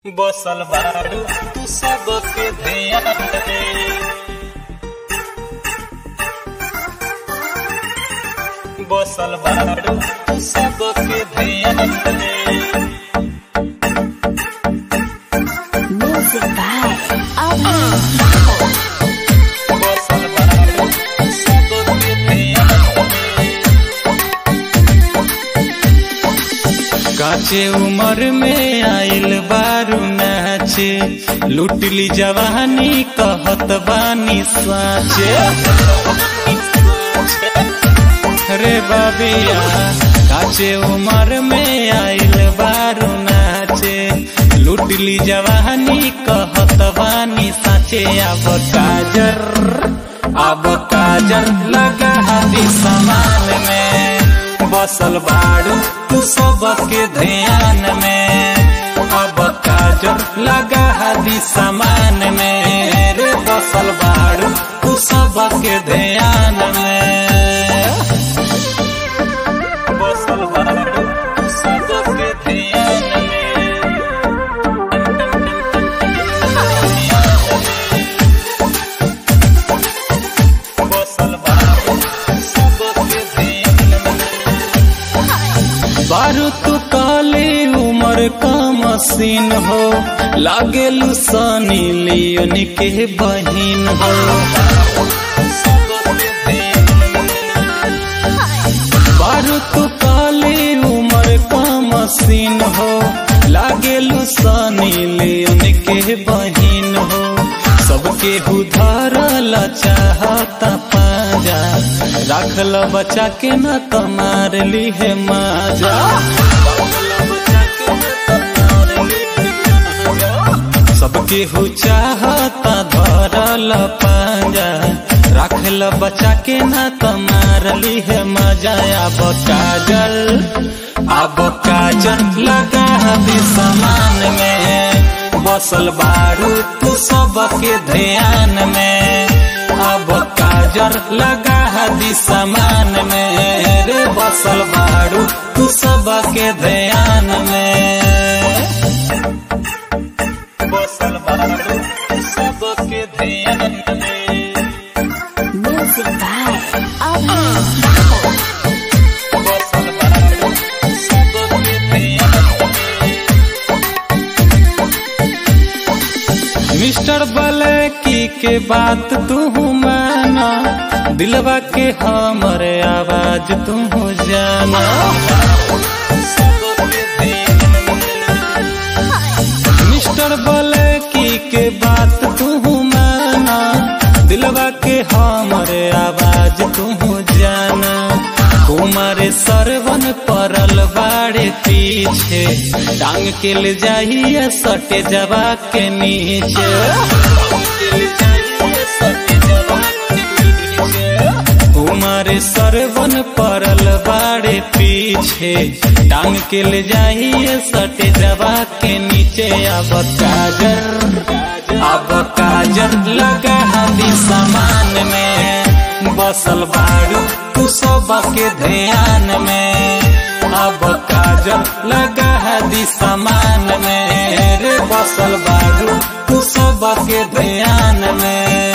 बसल बारू तू सबके ध्यान में बसल बारू तू सबके ध्यान में Music by Alan. बसल बारू तू सबके ध्यान में काचे उम्र में आइल बारू नाचे लुटली जवानी कहत बानी साचे रे बाबिया काचे उम्र में आइल बारू नाचे लुटली जवानी कहत बानी साचे अब काजर अब काजर लगा हाथी समान में बसल बाड़ू तू सबके ध्यान में अब काजर लगा हाथी समान में रे बसल बाड़ू तू सबके ध्यान में बसल बाड़ू तू सबके ध्यान में बसल बाड़ू सबके ध्यान में बारू तू काली उम्र का मशीन हो लागेलू सनी लियोन के बहिन हो बारू तू काली उम्र का मशीन हो लागेलू सनी लियोन के बहिन हो सबके उधारल चाहता पाजा राखल बचा के न तमार ली है माजा सबके हो चाहता धरल पाजा राखल बचा के न तमार ली है मजा अब काजल अब काजल लगा दी समान में बसल बारू तू सबके ध्यान में अब काजर लगा दी समान में रे बसल बारू तू सबके ध्यान में बसल बारू तू सबके ध्यान में Music by Alan. बसल बारू तू सबके ध्यान में मिस्टर बलैकी के बात तू माना दिलवा के हमरे आवाज तू जाना मिस्टर बलैकी के बात तू माना दिलवा के हमरे आवाज तू जाना कुमार सरवन परल बाड़े पीछे टांग के ले जाइए सटे जवा के नीचे कुमार सरवन परल बाड़े पीछे टांग के ले जाइए सटे जवा के नीचे अब काजर अब काजर लगा दी समान में बसल बाड़ू तू सबके ध्यान में अब काजल लगा दी समान में रे बसल बाड़ू तू सबके ध्यान में